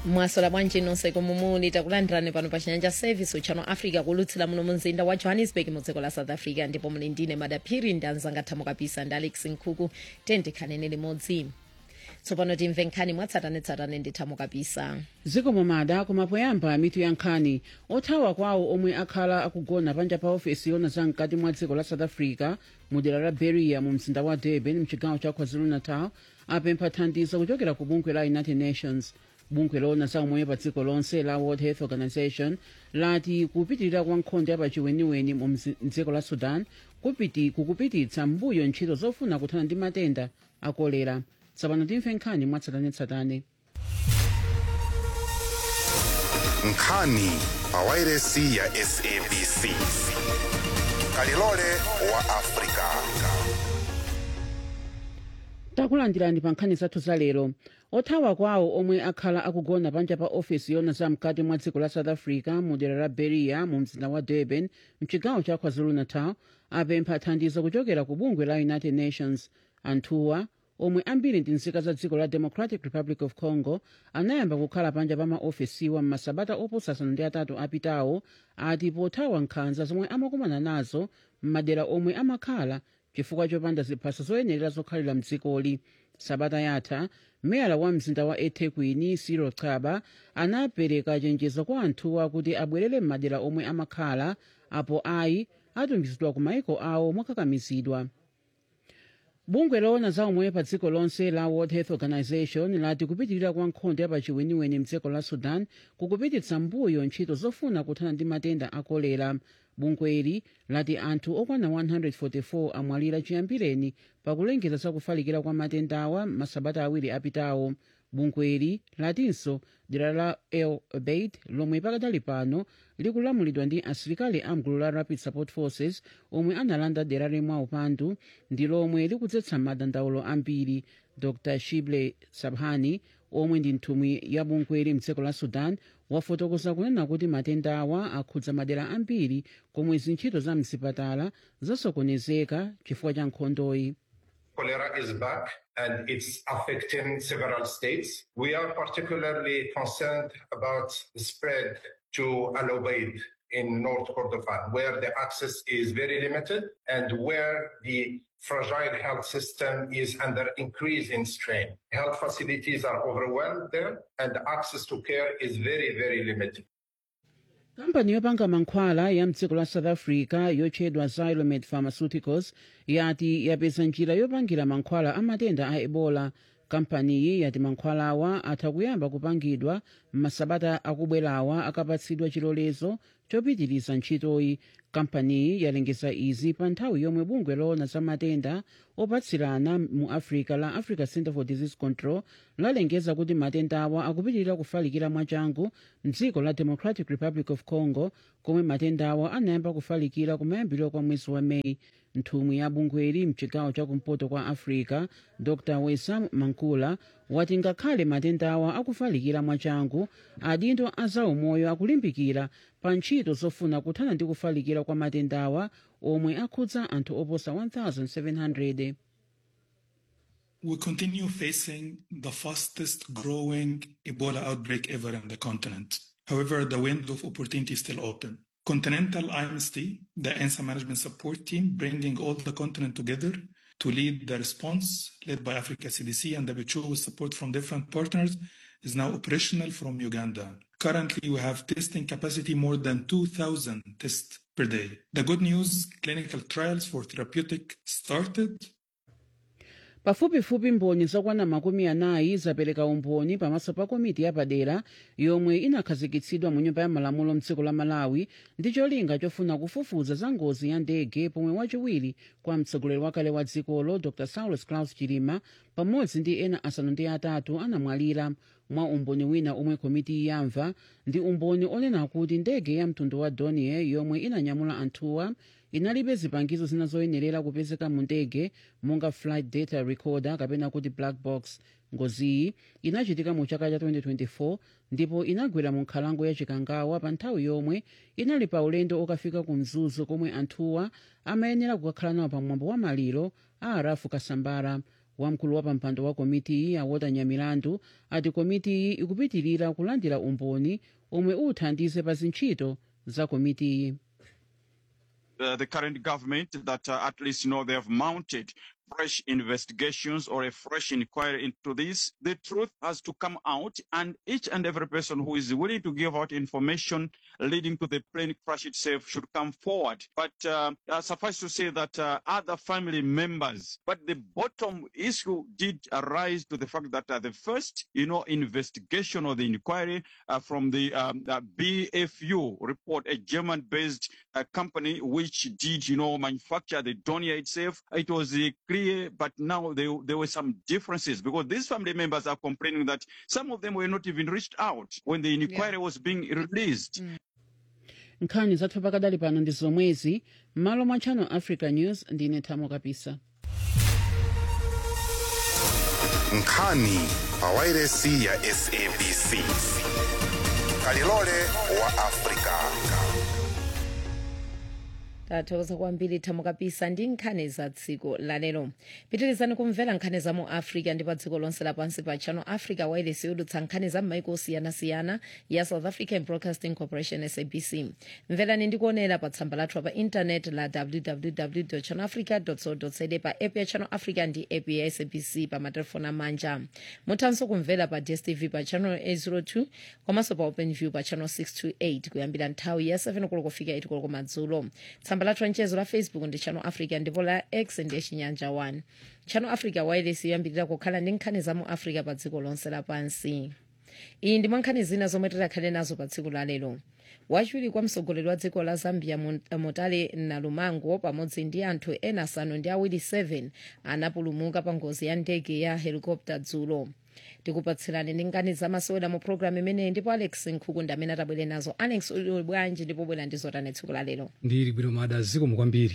mwasola bwanji nonse komwe muli takulandirani pano pa chinyanja service uchano africa kulutsira muno mu mzinda wa johannesburg mu dziko la south africa ndipo muli ndine madaphiri ndi anzanga thamo kapisa ndi alex nkhuku tendikhanene limodzi tsopano timve nkhani mwatsatanetsatane ndi thamo kapisa zikomo mada koma poyamba mitu ya nkhani othawa kwawo omwe akhala akugona panja pa ofesi yona za mkati mwa dziko la south africa mu dera la beria mu mzinda wa durban mchigawo cha kwazulu-natal apempha thandizo kuchokera ku bungwe la united nations bungwe lona za umoyo pa dziko lonse la world health organization lati kupitirira kwa nkhondo yapachiweniweni mu mzi- mdziko la sudan kupiti kukupititsa mbuyo ntchito zofuna kuthana ndi matenda a kolera tsopano timve nkhani mwatsatanetsatane nkhani pawairesi ya sabc kalilole wa afrika takulandirani pa nkhani zathu za lero othawa kwawo omwe akhala akugona panja pa ofesi yona za mkati mwa dziko la south africa mu dera la beria mu mzinda wa durban mchigawo cha kwazulu-natal apempha thandizo kuchokera ku bungwe la united nations anthuwa omwe ambiri ndi nzika za dziko la democratic republic of congo anayamba kukhala panja pa maofesiwa m'masabata oposa asanu ndi atatu apitawo ati pothawa nkhanza zomwe amakumana nazo m'madera omwe amakhala chifukwa chopanda ziphaso zoyenera zokhalira mdzikoli sabata yatha meyala wa mzinda wa ethekwini cyril chaba anapereka chenjezo kwa anthuwa kuti abwerere m'madera omwe amakhala apo ayi atumizidwa ku maiko awo mokakamizidwa bungwe loona za umoyo pa dziko lonse la world health organization lati kupitirira kwa nkhondo yapachiweniweni mdziko la sudan kukupititsa mbuyo ntchito zofuna kuthana ndi matenda a kolera bungweli lati anthu okwana 144 amwalira chiyambireni pakulengeza za kufalikira kwa matendawa masabata awiri apitawo bungweli latinso dera la el obeid lomwe pakadali pano likulamulidwa ndi asilikali amgulu la rapid support forces omwe analanda dera limwa upandu ndi lomwe likudzetsa madandaulo ambiri dr shible sabhani omwe ndi nthumwi ya bungweli mdziko la sudan wafotokoza kunena kuti matendawa akhudza madera ambiri komwe zintchito za mzipatala zasokonezeka chifukwa cha nkhondoyi Cholera is back and it's affecting several states. We are particularly concerned about the spread to Al Ubaid in North Kordofan, where the access is very limited and where the fragile health system is under increasing strain. Health facilities are overwhelmed there and access to care is very, very limited. kampani yopanga mankhwala ya mdziko la south africa yotchedwa xylomed pharmaceuticals yati yapeza njira yopangira mankhwala a matenda a ebola kampaniyi yati mankhwalawa atha kuyamba kupangidwa m'masabata akubwerawa akapatsidwa chilolezo chopitiriza ntchitoyi kampaniyi yalengeza izi pa nthawi yomwe bungwe loona za matenda opatsirana mu africa la africa center for disease control lalengeza kuti matendawa akupitirira kufalikira mwachangu mdziko la democratic republic of congo komwe matendawa anayamba kufalikira kumayambiro kwa mwezi wa meyi nthumwi ya bungweli mchigawo chakumpoto kwa africa dr wesam mankula wati ngakhale matendawa akufalikira mwachangu adindo a zaumoyo akulimbikira pa ntchito zofuna kuthana ndi kufalikira kwa matendawa omwe akhudza anthu oposa 1700 We continue facing the fastest growing Ebola outbreak ever in the continent. However, the window of opportunity is still open. Continental IMST, the ENSA management support team, bringing all the continent together to lead the response led by Africa CDC and WHO with support from different partners is now operational from Uganda. Currently, we have testing capacity more than 2,000 tests per day. The good news, clinical trials for therapeutic started pafupifupi mboni zokwana makumi anayi zapereka umboni pamaso pa komiti yapadera yomwe inakhazikitsidwa mu nyumba ya malamulo mdziko la malawi ndi cholinga chofuna kufufuza za ngozi ya ndege pomwe wachiwiri kwa mtsogoleri wakale wa dzikolo dr saulus claus chilima pamodzi ndi ena asanu ndi atatu anamwalira mwa umboni wina omwe komiti yamva ndi umboni onena kuti ndege ya mtundu wa donier yomwe inanyamula anthuwa inalibe zipangizo zina zoyenerera kupezeka mu ndege monga flight data recorder kapena kuti black box ngoziyi inachitika mu chaka cha 2024 ndipo inagwera mu nkhalango ya chikangawa pa nthawi yomwe inali pa ulendo okafika ku mzuzu komwe anthuwa amayenera kukakhala nawo pamwambo wa maliro a arafu kasambara wamkulu wa pampando wa komiti iyi awota nyamilandu ati komiti iyi ikupitirira kulandira umboni omwe uthandize pa zintchito za komiti iyi uh, the current government that uh, at least you know they have mounted fresh investigations or a fresh inquiry into this. The truth has to come out, and each and every person who is willing to give out information leading to the plane crash itself should come forward. But uh, uh, suffice to say that uh, other family members, but the bottom issue did arise to the fact that uh, the first, you know, investigation or the inquiry uh, from the um, uh, BFU report, a German-based uh, company which did, you know, manufacture the Donia itself, it was uh, clear, but now there, there were some differences because these family members are complaining that some of them were not even reached out when the inquiry was being released. nkhani zathu pakadali pano ndi zomwezi m'malo mwa channel africa news ndine thamo kapisa nkhani pawairesi ya sabc kalilole wa afrika tathokoza kwambiri thamo kapisa ndi nkhani za dziko lalero pitirizani kumvera nkhani za mu africa ndi pa dziko lonse lapansi pa channel africa wireless yodutsa nkhani za m'maiko osiyanasiyana ya south african broadcasting corporation sabc mverani ndi kuonera pa tsamba lathu pa intanet la www channel africa co za pa app ya channel africa ndi app ya sabc pa matelefoni amanja muthanso kumvera pa dstv pa channel 802 komanso pa openview pa channel 628 kuyambira nthawi ya 7 koloko kufika 8 koloko madzulo tsamba lathu lanchezo la facebook ndi channel africa ndipo la x ndi chinyanja 1 channel africa wireless yoyambirira kukhala ndi nkhani za mu africa pa dziko lonse lapansi iyi ndi mwa nkhani zina zomwe tikhale nazo pa tsiku la lero wachiwiri kwa mtsogoleri wa dziko la zambia Mon- motale nalumango pamodzi ndi anthu ena asanu ndi awiri 7 anapulumuka pa ngozi ya ndege ya helikopta dzulo tikupatsirani ndi nkhani zamasewera mu programu imeneyi ndipo alex nkhuku ndi amene atabwere nazo alex uli bwanji ndipo bwera ndi zotani tsiku la lero ndili bwino mada zikomo kwambiri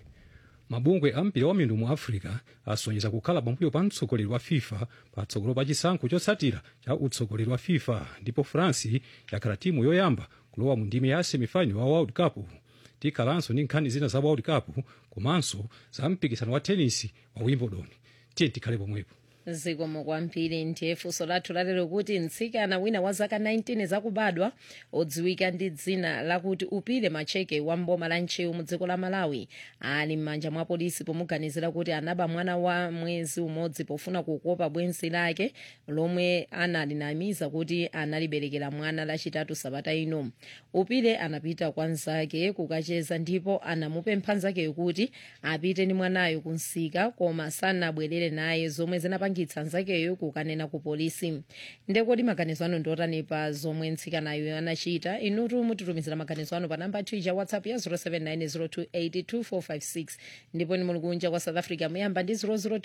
mabungwe ampira wa mitundu mu africa asonyeza kukhala pambuyo pa mtsogoleri wa fifa patsogolo pa chisankho chotsatira cha utsogoleri wa fifa ndipo france yakhala timu yoyamba kulowa mu ndime ya semifinal wa world cup tikhalanso ndi nkhani zina za world cup komanso za mpikisano wa tenisi wa wimbledon tiye tikhale pomwepo zikomo kwambiri ndiye funso lathu lalero kuti mtsikana wina wa zaka 19 zakubadwa odziwika ndi dzina lakuti upile macheke wa mboma la nchewu mu dziko la malawi ali m'manja mwa polisi pomuganizira kuti anaba mwana wa mwezi umodzi pofuna kukopa bwenzi lake lomwe analinamiza kuti analiberekera mwana lachitatu sabata ino upile anapita kwa nzake kukacheza ndipo anamupempha nzakeyo kuti apite ndi mwanayo kunsika koma sanabwerere naye zomwe zinapangitsa nzakeyo kukanena ku polisi ndekoti maganizo anu ndiotani pa zomwe mtsikanayo anachita inutu mutitumizira maganizo anu pa namba twitter whatsapp ya 0790282456 ndipo ni muli kunja kwa south africa muyamba ndi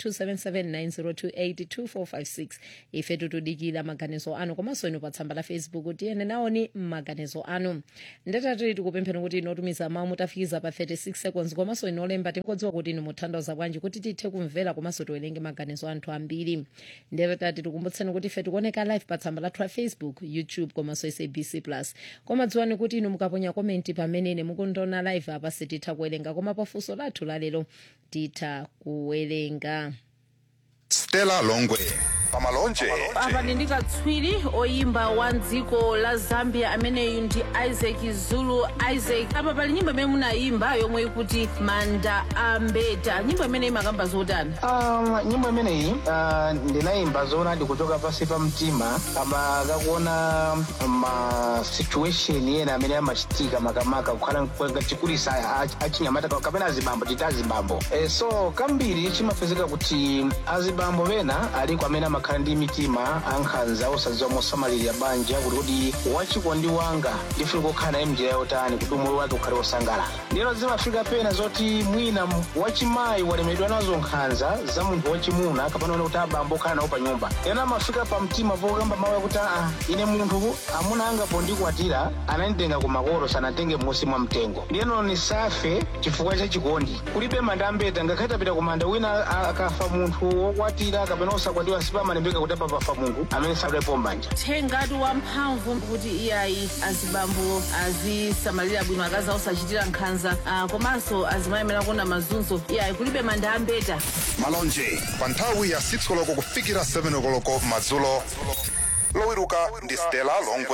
0027790282456 ife tutudikira maganizo anu komanso inu pa tsamba la facebook tiyene naoni maganizo anu ndatati tikupempheni kuti inotumiza mawu mutafikiza pa 36 seconds komanso inolemba tikudziwa kuti inu muthandiza bwanji kuti tithe kumvera komanso tiwerenge maganizo anthu ambiri ndatati tikumbutseni kuti ife tikuoneka live pa tsamba lathu la facebook youtube komanso sabc plus koma dziwani kuti inu mukaponya komenti pamene mukundiona live apa sititha kuwerenga koma pafunso lathu lalero titha kuwerenga stella longwe pamalonje apa ndi katswiri oyimba wa dziko la zambia ameneyu ndi isaac zulu isaac apa pali nyimbo imene munayimba yomwe ikuti manda ambeta nyimbo imene imakamba zotani Um, nyimbo imeneyi uh, ndinayimba zoona ndikuchoka pasi pa mtima kama kakuona ma situation ena amene amachitika makamaka kukhala chikulisa achinyamata kapena azibambo chita azibambo e, so kambiri chimapezeka kuti azibambo pena aliko amene amakhala ndi mitima ankhanza osadziwa mosamalirira banja kuti kuti wachikondi wanga ndifuna kukhala naye mnjira yotani kuti umoyo wake ukhale wosangalala ndiyeno zimafika pena zoti mwina wachimayi walemedwa nazo nkhanza za munthu wachimuna kapena kuti abambo okhala nawo pa nyumba ena amafika pa mtima pokamba mawu yakuti aa ine munthu amuna anga pondikwatira ananditenga ku makolo sanatenge m'munsi mwa mtengo ndiyeno nisafe chifukwa cha chikondi kulibe manda ambeta ngakhale tapita ku manda wina a- akafa munthu wokwatira kapena osakwatiwa sipama amalembeka kuti apa pafa mulungu amene sadalepo mbanja thengatu wamphamvu kuti iyayi azibambo azisamalira bwino akazi osachitira nkhanza ah, komanso azimayemera kuona mazunzo iyayi kulibe manda ambeta malonje pa nthawi ya 6 koloko kufikira 7 koloko madzulo lowiruka ndi stella longwe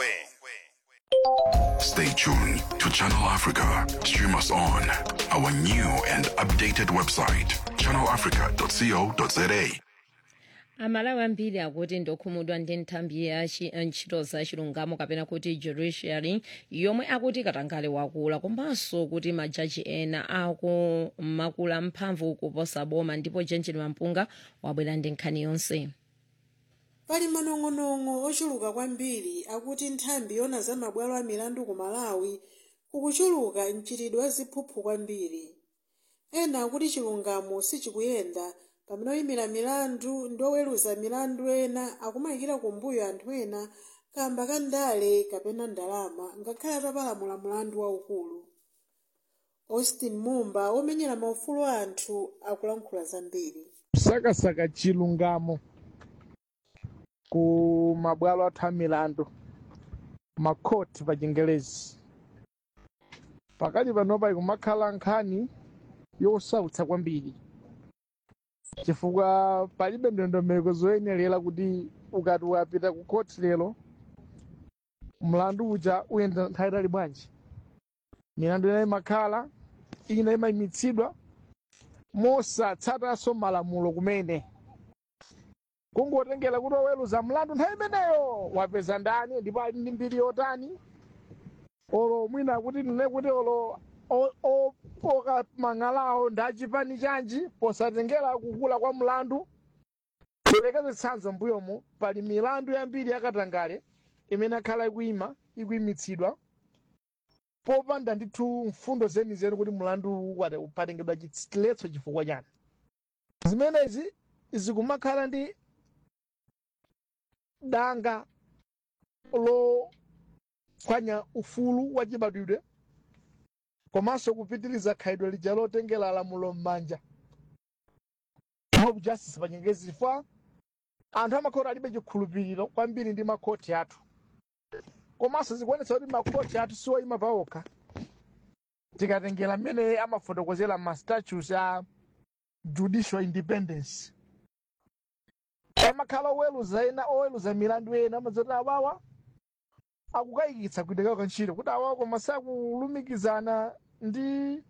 Stay tuned to Channel Africa. Stream us on our new and updated website, channelafrica.co.za. amalawi ambiri akuti ndokhumudwa ndi nthambi ya chi- ntchito za chilungamo kapena kuti judiciary yomwe akuti katangale wakula komanso kuti majaji ena akumakula mphamvu kuposa boma ndipo jenjini mampunga wabwera ndi nkhani yonse pali manong'onong'o ochuluka kwambiri akuti nthambi yona za mabwalo a milandu ku malawi kukuchuluka mchitidwe wa ziphuphu kwambiri ena akuti chilungamo sichikuyenda pamene oyimira milandu ndi oweruza milandu ena akumayikira kumbuyo anthu ena kamba ka ndale kapena ndalama ngakhale atapalamula mlandu waukulu austin mumba omenyera maufulu a anthu akulankhula zambiri kusakasaka chilungamo ku mabwalo athu a milandu makhoti pa chingelezi pakali panopa ikumakhala nkhani yosautsa kwambiri chifukwa palibe ndondomeko zoyenerera kuti ukati wapita ku khoti lero mlandu uja uyenda nthawi itali bwanji milandu ina imakhala ina imayimitsidwa mosatsatanso malamulo kumene kungotengera kuti oweruza mlandu nthawi imeneyo wapeza ndani ndipo ali ndi mbiri yotani olo mwina kuti nene kuti olo o- opoka mang'alawo ndi achipani chanji posatengera kukula kwa mlandu kulekeza tsanzo mbuyomo pali milandu yambiri yakatangale imene akhala ikuyima ikuyimitsidwa popanda ndithu mfundo zenizeni kuti mlandu wate upatengedwa chiletso chifukwa chani zimenezi zikumakhala ndi danga lophwanya ufulu wa chibadwidwe komanso kupitiriza khalidwe lija lotengera lamulo m'manja mob justice pa nyengezi chifukwa anthu amakhoti alibe chikhulupiriro kwambiri ndi makhoti athu komanso zikuonetsa kuti makhoti athu siwoyima paokha tikatengera mmene amafotokozera ma statutes a judicial independence amakhala oweruza ena oweruza milandu ena amadzati awawa akukayikitsa kuita kawo kantchito kuti awawa koma sakulumikizana ndi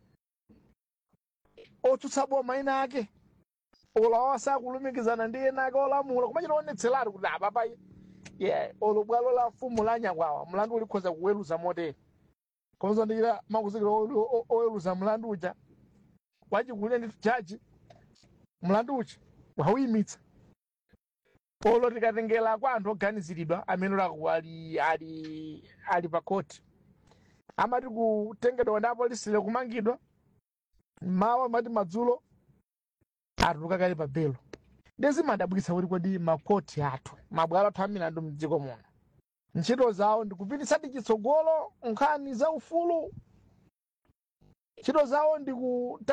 otsutsa boma ena ake olo awawa sakulumikizana ndi ena ake olamula koma chitaonetseratu kuti apapa yeah, olo bwalo la mfumu la nyakwawa mlandu ulikhoza kuweruza motere komanso ndikira makuzikira o- o- oweruza mlandu uja wachikulire ndi jaji mlandu uja wauyimitsa olo tikatengera kwa anthu oganiziridwa amene olaku ali ali ali pa koti amati kutengedwa ndi apolisile kumangidwa mawa amati madzulo atuluka kale pa belo ndizimadabwitsa kuti kodi makoti athu mabwalo athu amilandu mdziko muno ntchito zawo ndikupititsadi chitsogolo nkhani za ufulu ntchito zawo ndiku